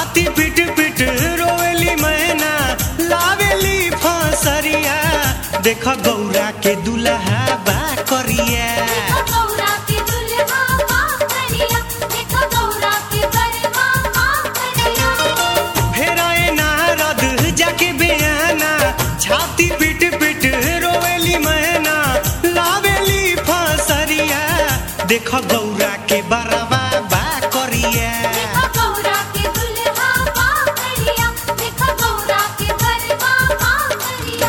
छाती पिट पिट रोवेली मैना लावेली फसरिया देख गौरा के दुल्हा बा करिया देखो गौरा के दुल्हा माँ करिया देखो गौरा के बरवा माँ करिया फेराए नारद जाके बेयाना छाती पिट पिट रोवेली मैना लावेली फसरिया देख गौरा के बरवा बा करिया देखो गौरा के दुल्हा माँ करिया देखो गौरा के बरवा माँ करिया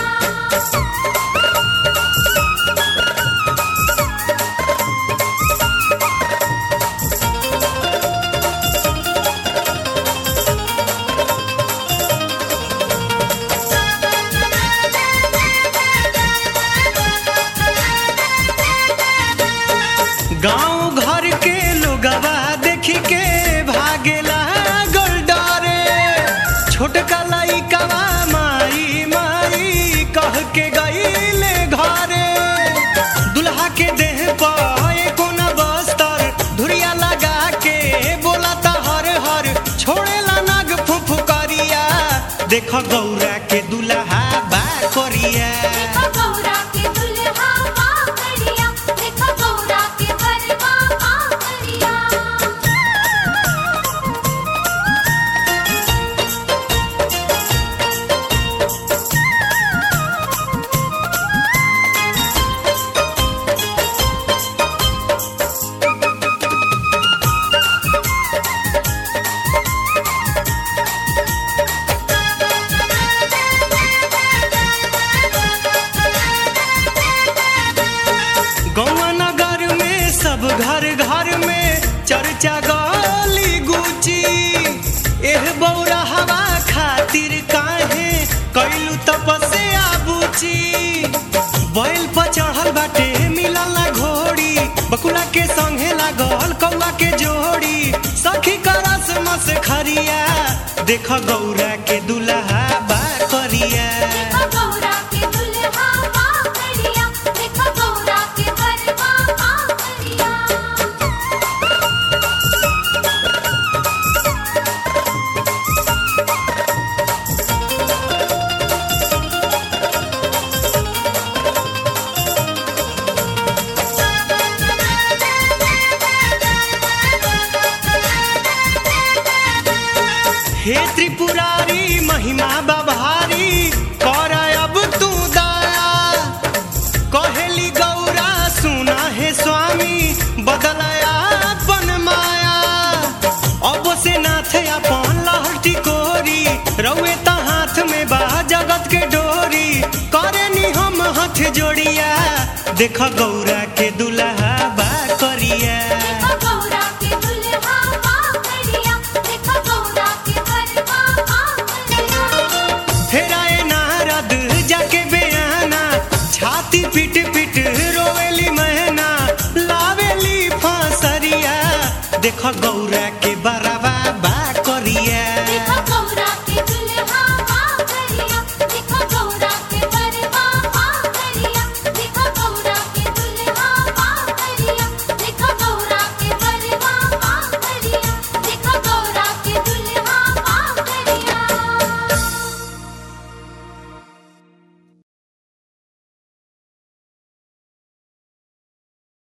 गांव घर के लोगवा देख के भागेला गोलडारे छोटका लइकवा माई माई कह के गईले घरे दुल्हा के देह पर कोना बस्तर धुरिया लगा के बोलाता हर हर छोड़ेला नाग फुफुकरिया देख गौरा के दुल्हा बा करिया देखो गौरा के दुल्हा माँ करिया देखो गौरा के बरवा माँ करिया गौवा नगर में सब घर घर में चर्चा गली गुची एह बौरा हवा खातिर काहे कैलू तपस्या बुची बैल पर चढ़ल बाटे मिलल ना घोड़ी बकुला के संगे लागल कौआ के जोड़ी सखी करस मस खरिया देख गौरा के दुल्हा बा करिया देखो गौरा के दुल्हा माँ करिया देखो गौरा के बरवा माँ करिया हे त्रिपुरारी महिमा बभारी कर अब तू दया कहेली गौरा सुना हे स्वामी बदलया अपन माया अब से नाथ अपन लहटी कोरी रउए त हाथ में बा जगत के डोरी करे नी हम हाथ जोड़िया देख गौरा